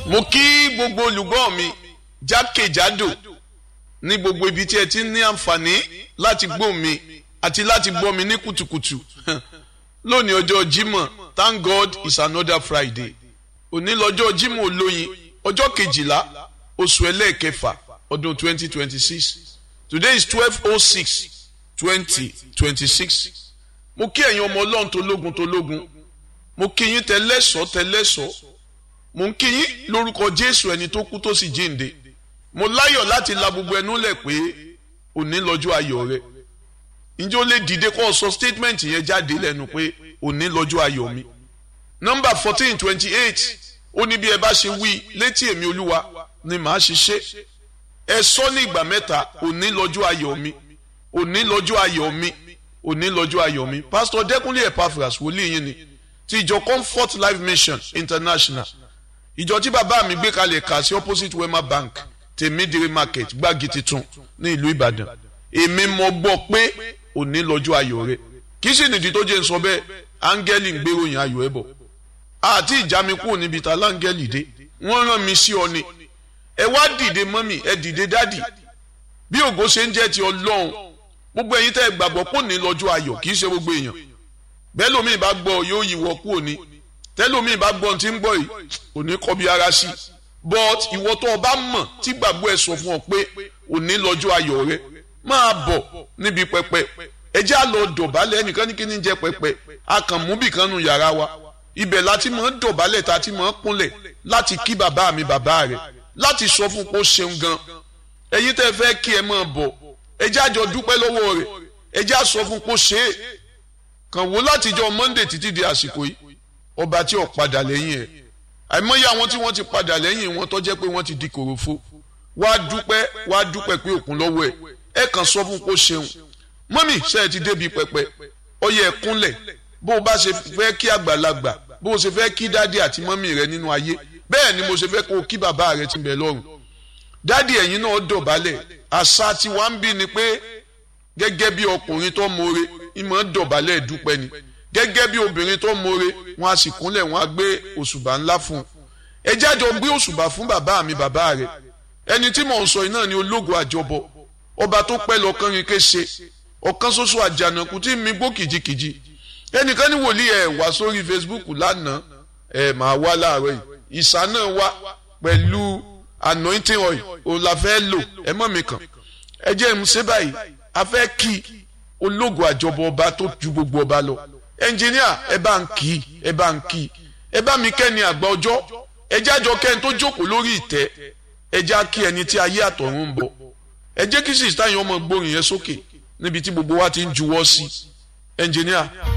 mo kí gbogbo olùgbọ́ mi jákèjádò ní gbogbo ibi tí ẹ ti ní àǹfààní láti gbọ́ mi àti láti gbọ́ mi ní kùtùkùtù lónìí ọjọ́ Jímọ̀ thank God it's another Friday òní lọ́jọ́ Jímọ̀ olóyin ọjọ́ kejìlá oṣù ẹlẹ́ẹ̀kẹfà ọdún twenty twenty six today is twelve oh six twenty twenty six mo kí ẹ̀yin ọmọ ọlọ́run tológun tológun mo kí yín tẹlẹ́sọ̀ tẹlẹ́sọ̀ mo ń kí yín lórúkọ Jésù ẹni tó kú tó sì jíǹde mo láyọ̀ láti la gbogbo ẹnu lẹ̀ pé òní lọ́jọ́ ayọ̀ rẹ ǹjẹ́ ó lè dìde kó o sọ statement yẹn jáde lẹ́nu pé òní lọ́jọ́ ayọ̀ mi nọ́mbà fourteen twenty eight ó ní bí ẹ bá ṣe wí létí èmi olúwa ni màá ṣe ṣe ẹ sọ ní ìgbà mẹ́ta òní lọ́jọ́ ayọ̀ mi òní lọ́jọ́ ayọ̀ mi òní lọ́jọ́ ayọ̀ mi pásítọ̀ dẹ́kunlé epaphras wòlíì yín ni ti ìjọ comfort life mission international ìjọ tí bàbá mi gbé kalẹ̀ kà sí opposite wema bank tèmídìrí market gbági titun ní ìlú ìbàdàn èmi mọ̀ gbọ́ pé òní lọ́jọ́ ayọ̀ rẹ kì í sì nìdí tó jẹ́ ń sọ bẹ́ẹ̀ áńgẹ́lì ń gbéròyìn ayọ̀ ẹ̀ bọ̀ àti ìjà mi kúrò níbi ta láńgẹ́lì dé wọ́n rán mi sí ọ ni ẹ wá dìde mọ́mì ẹ dìde dádì bí ògo ṣe ń jẹ́ ti ọlọ́run gbogbo ẹ̀yin tẹ́ ẹ gbàgbọ́ pò ní lọ́jọ́ ayọ̀ kì í ṣe gbogbo èèyàn bẹ́ẹ̀ lómi bá gbọ́ yóò yíwọ́ kú òní tẹ́lómi bá gbọ́ tí ń gbọ́ yìí òní kọ́ bí ara sí but ìwọ tó o bá mọ̀ tí gbàgbọ́ ẹ sọ fún ọ pé òní lọ́jọ́ ayọ̀ rẹ máa bọ̀ níbi pẹpẹ ẹ jẹ́ àlọ́ dọ̀bálẹ̀ ẹnìkan ní kí ni jẹ́ pẹpẹ a kàn mú bìkan nu yàrá wa ibẹ̀ láti mọ̀ ń dọ̀bálẹ̀ tá a ti mọ̀ ń kúnlẹ̀ láti kí bàbá mi bàbá rẹ̀ láti sọ fún pé ó ṣeun gan ẹ̀yin tẹ́ fẹ́ kí ẹ máa bọ̀ ẹ jẹ́ àjọ dúpẹ́ lọ́wọ́ rẹ̀ ẹ jẹ́ àsọ fún pé ó ṣe é kàn wò látijọ́ Monday títí di àsìkò yìí ọba tí ò padà lẹ́yìn ẹ̀ àìmọye àwọn tí wọ́n ti padà lẹ́yìn wọn tó jẹ́ pé wọ́n ti di kòròfo wá dúpẹ́ wá dúpẹ́ pé òkun lọ́wọ́ ẹ̀ ẹ kàn sọ fún pé ó ṣeun mọ́mì ṣe é ti débi pẹpẹ ọyẹ ẹ kúnlẹ̀ bó o bá ṣe fẹ́ kí àgbàlagbà bó o ṣe fẹ́ kí dádì àti mọ́mì rẹ nínú ayé bẹ́ẹ̀ ni mo ṣe fẹ́ kó o kí bàbá rẹ ti bẹ̀ lọ́rùn dádì ẹ̀yin náà dọ̀bálẹ̀ àṣà tí wàá ń bí ni pé gẹ́gẹ́ bí ọkùnrin tó mọ̀re ìmọ̀ dọ̀bálẹ̀ dúpẹ́ ni gẹ́gẹ́ bí obìnrin tó mọ̀re wọn a sì kúnlẹ̀ wọn a gbé òṣùbà ńlá fún un ẹ jájọ gbé òṣùbà fún bàbá mi bàbá rẹ ẹni tí mò ń sọ iná ni ológo àjọbọ ọba tó pẹ́ lọ́kàn rin kése ọ̀kan ṣoṣo àjànàkú tí mi gbó kìjikìji ẹnìkan ní wòlíì ẹ̀ wá sórí Facebook lánàá ẹ̀ máa wá láàárọ̀ yìí ìsà náà wá pẹ̀lú anointing oil òun la fẹ́ lò ẹ mọ̀ mi kàn ẹ jẹ́ ń ṣe báyìí a fẹ́ kí ológo àjọbọ ọba tó ju gbogbo ọba lọ ẹnjìníà ẹ bá ń kí ẹ bá ń kí ẹ bá mi kẹ́ni àgbà ọjọ́ ẹ jájọ kẹ́ni tó jókòó lórí ìtẹ́ ẹ já kí ẹni tí ayé àtọ̀run ń bọ̀ ẹ jẹ́ kí sísítà yẹn ọmọ gbórin yẹn sókè níbi tí gbogbo wa ti ń juwọ́ sí ẹnjìníà.